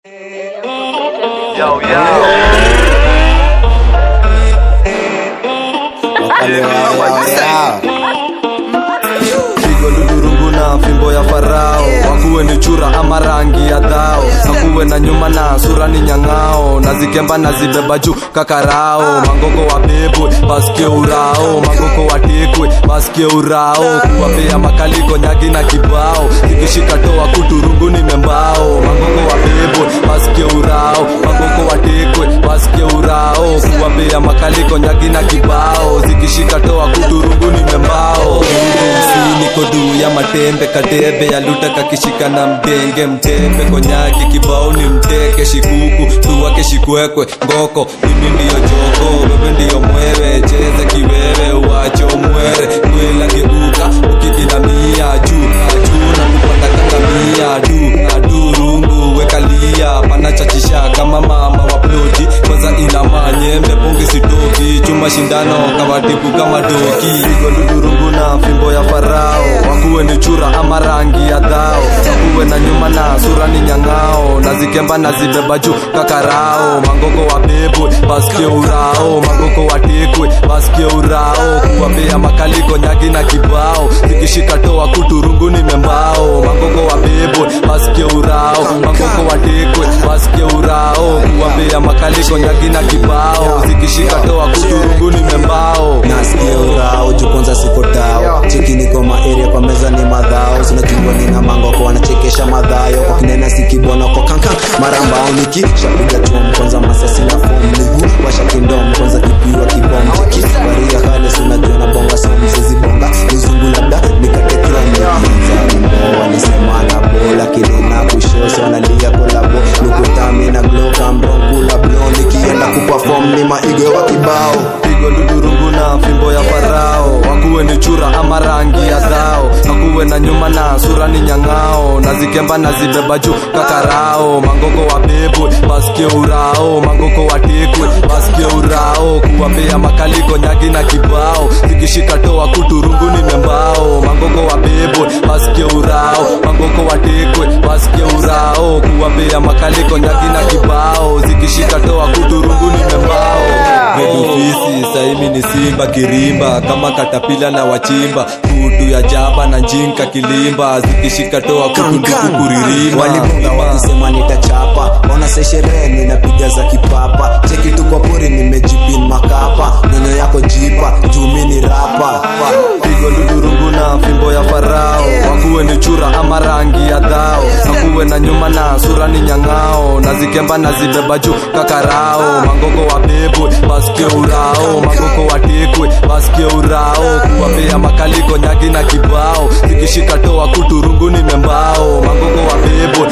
Yo, yo. pigo ludurungu na fimbo ya farao wakuwe ni chura ama rangi ya dhao nakuwe na nyuma na sura ni nyang'ao na zikemba na zibeba juu kakarao mangoko wa bebwe basikie urao mangoko watekwe basikie urao kuwapea makaliko nyagi na kibao zikishika toa kuturungu ni membao mangoko wa bebwe basikie urao mangoko watekwe basikie urao kuwapea makaliko nyagi na kibao zikishika toa kuturungu ni membao si niko duu ya matembe kadebe ya luta kakishika na mdenge mtembe konyaki kibao ni mteke shikuku tuwake shikwekwe ngoko mimi ndiyo joko wewe ndiyo mwewe cheza kiwewe uwache umwere kwela geuka ukidinamia juu juu na kupanda kangamia du adurungu wekalia panachachisha kama mama wa ploti kwanza ina manyembe pungi sitoki chuma shindano kawatibu kama doki pigo ludurungu na fimbo ya farao wakuwe ni chura ama rangi ya dhao wakuwe na nyuma na sura ni nyang'ao na zikemba na zibeba juu kakarao mangoko wa bebwe basikie urao mangoko watekwe basikie urao kuwapea makaliko nyagi na kibao zikishika toa kuturungu ni membao mangoko wa bebwe basikie urao mangoko watekwe basikie urao kuwapea makaliko nyagi na kibao zikishika toa kuturungu ni membao nasikia urao juu kwanza siko tao cheki niko maeria kwa meza ni madhao sinajua nina mangoko wanachekesha madhayo kwa kinena sikibona kwa kankan mara mbao niki shapiga chom kwanza masasi na fom ligu washakindom kwanza kipiwa kibom cheki waria kale sinajua na bonga somsezi bonga mzungu labda nikatekrambo walisema na bola kilina kushosho wanalia kolabo nukutami na glokamronkula blo nikienda kupafom ni maigo wa kibao pigo ludurungu na fimbo ya farao wakuwe ni chura ama rangi ya dhao nakuwe na nyuma na sura ni nyang'ao na zikemba na zibeba juu kakarao mangoko wa bebwe basikie urao mangoko watekwe basikie urao kuwapea makaliko nyagi na kibao zikishika toa kuturungu ni membao mangoko wa bebwe basikie urao mangoko watekwe basikie urao kuwapea makaliko nyagi na kibao zikishika toa kuturungu ni membao medufisi saimi ni simba kirimba kama katapila na wachimba kutu ya jaba na njinka kilimba zikishika toa kutunduku kuririma walibunga wakisema nitachapa ona sesherehe ninapiga za kipapa cheki tu kwa pori nimejipin makapa nyono yako jipa jumi ni rapa pigo ludurungu na fimbo ya farao wakuwe ni chura ama rangi ya dhao nakuwe na nyuma na sura ni nyang'ao na zikemba na zibeba juu kakarao mangoko wa bebwe basikie urao mangoko watekwe basikie urao kuwapea makaliko nyagi na kibao zikishika toa kuturungu ni membao mangoko wa bebwe